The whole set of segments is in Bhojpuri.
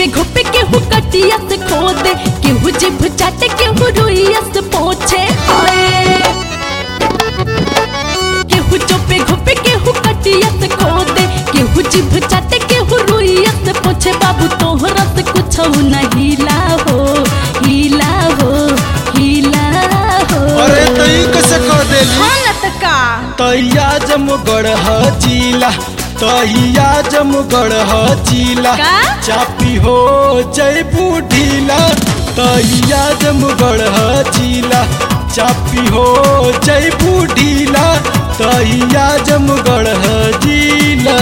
घुपे केहू कटिया से खोदे केहू जिभ चाटे केहू रुइया से पोछे हाय केहू चुपे घुपे केहू कटिया से खोदे केहू जिभ चाटे केहू रुइया से पोछे बाबू तोहरा से कुछ न हिला हो हिला हो हिला हो अरे तई कैसे कह देली हाँ न त का तैया जमगढ़ चीला तैया जमगढ़ चीला का? चापी हो जयबू ढीला तैया जमगढ़ चीला चापी हो जयबू ढीला तैया जमगढ़ जिला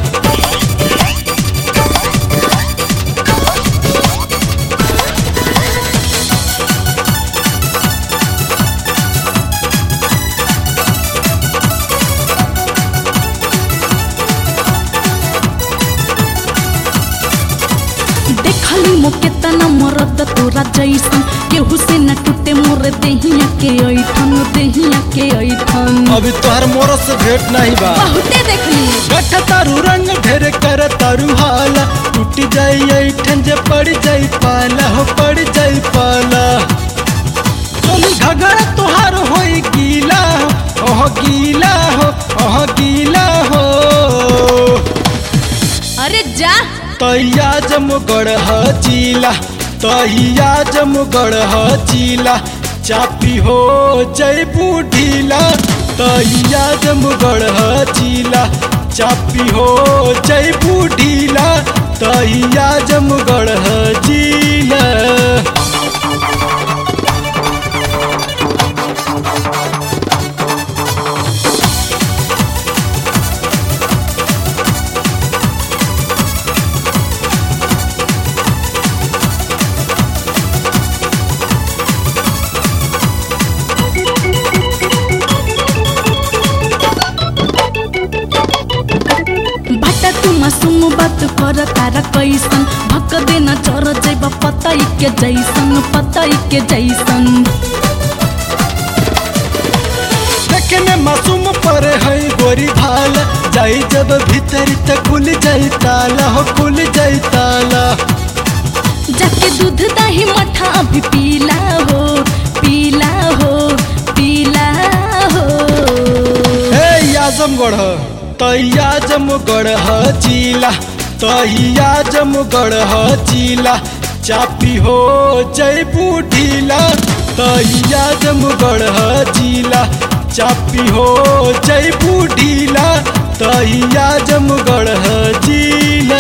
देखली मोके तना मरद तोरा जैसन केहू से न टूटे मोर देहिया के ऐठन देहिया के ऐठन अभी तोहर मोर से भेंट नहीं बा बहुते देखली गठ तारू रंग ढेर कर तारू हाला टूट जाई ऐठन जे पड़ जाई पाला हो पड़ जाई पाला चली घगड़ तोहार होई गीला हो ओह गीला हो ओह गीला हो अरे जा तैया जमगढ़ चीला तैया जमगढ़ चीला चापी हो जयबू ढीला तैया जमगढ़ चीला चापी हो जयबू ढीला तैया जमगढ़ जिला भट्टा तू मासूम बात कर तारा कैसन भक देना चर जैबा पताई के जैसन पताई के जैसन देखने मासूम पर है गोरी भाल जाई जब भीतर तक खुल जाई ताला हो खुल जाई ताला जाके दूध दही मठा अभी पीला हो पीला हो पीला हो हे आजमगढ़ तैया जमगढ़ चीला तैया जमगढ़ चीला चापी हो जयबू ढीला तैया जमगढ़ चीला चापी हो जयबू ढीला तैया जमगढ़ जिला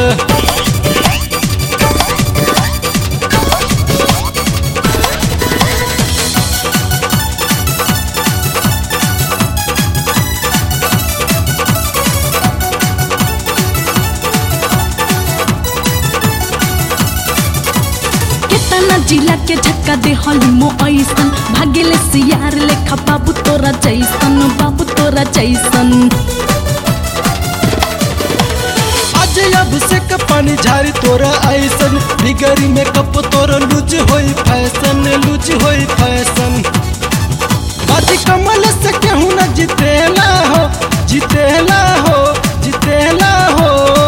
केतना जिला के झटका दे हलिमो ऐसन भागेले सियार लेखा बाबू तोरा जैसन बाबू तोरा जैसन आज अभिषेक पानी झारी तोरा ऐसन बिगरी में कप तोरा लूज होई फैशन लूज होई फैशन बाजी कमल से केहू न जितेला हो जितेला हो जितेला हो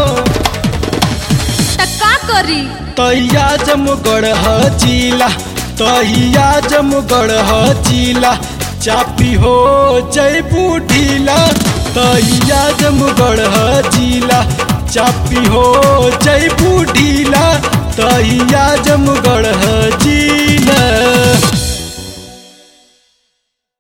त का करी तैया जमगढ़ चीला तैया जमगढ़ चीला चापी हो जयबू ढीला तैया जमगढ़ चीला चापी हो जयबू ढीला तैया जमगढ़ जिला